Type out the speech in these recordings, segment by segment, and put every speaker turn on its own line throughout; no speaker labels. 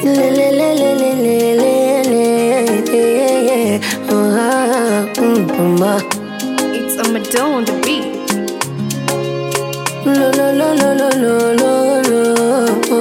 Lelelelelelele. Ah, mm, mama.
It's a Madonna on the beat.
Lo, lo, lo, lo, lo, lo, lo, lo.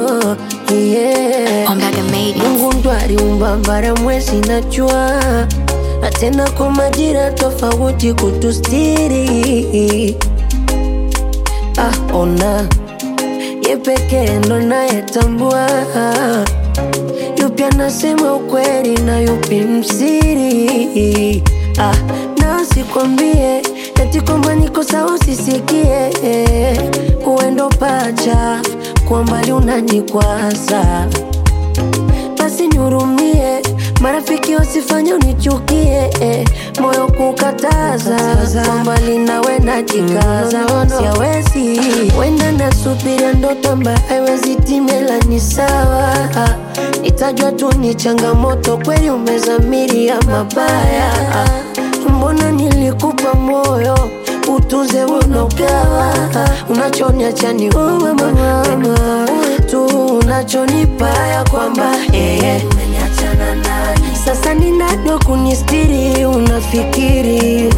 Yeah.
Ombaga made it.
Mungu ndo aliumba bara, mwezi na jua, na tena kwa majira tofauti kutustiri. Ah, ona ye pekee ndo nayetambua yupi anasema ukweli na yupi msiri. Ah, na sikwambie eti kwamba niko sawa, usisikie uendo pacha kwa mbali unanikwaza basi nihurumie, marafiki wasifanye unichukie, eh, moyo kukataza kwa mbali nawe najikaza, siawezi wenda nasubiria ndoto ambayo haiwezi timela, ni sawa itajwa tu ni changamoto, kweli umezamiria mabaya, mbona nilikupa moyo utunze unogawa, unachoniacha ni wewe mama, wewe tu unachonipa ya kwamba eh, sasa ninado kunistiri, unafikiri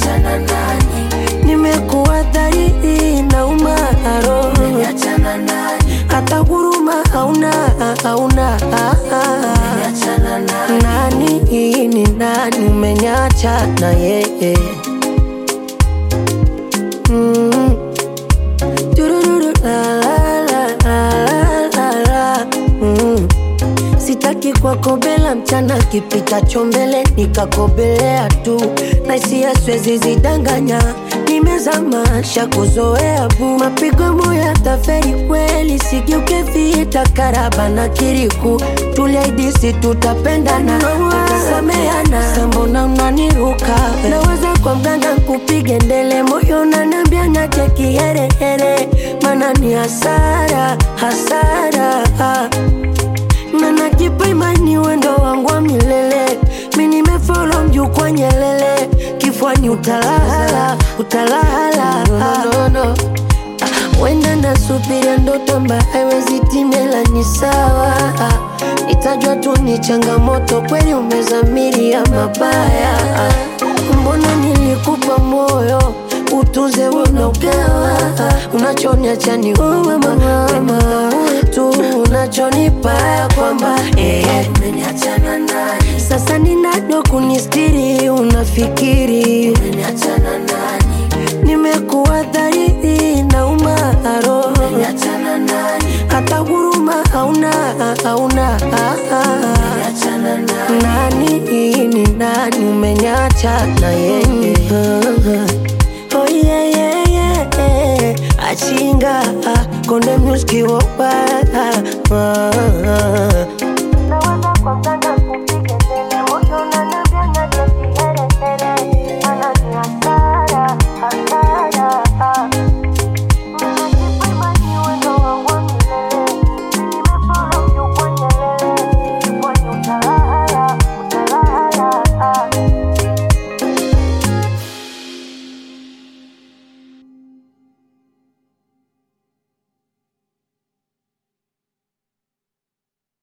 nimekuwa dhahiri na umaro, hata huruma hauna, hauna nani ni nani, umenyacha na yeye Mm. Turururu, la, la, la, la, la, la. Mm. Sitaki kwakobela mchana kipitacho mbele nikakobelea tu na hisia siwezi zidanganya nimezama shakuzoea bu mapigo moya taferi kweli sigeuke vita karaba na kiriku tuliaidisi tutapendana tutasameana sambona unaniruka naweza kwa mganga kupige ndele moyo unaniambia nache kiherehere mana ni hasara hasara na najipa imani wendo wangu wa milele mi nimefolo mjukwa nyelele kifwani utalala utalala no, no, no. Ah, wenda nasubiria ndoto ambayo haiwezi timela ni sawa Ah, itajwa tu ni changamoto kweli umezamiria mabaya Ah, mbona nilikupa moyo utunze unogawa unachoniacha ni wewe mama wewe tu unachonipa ya kwamba eh, sasa ninado kunistiri unafikiri nimekuwa dhahiri na umaro hata huruma hauna hauna nani ni nani umenyacha na yeye oh yeah, yeah, yeah. achinga konde muski wopa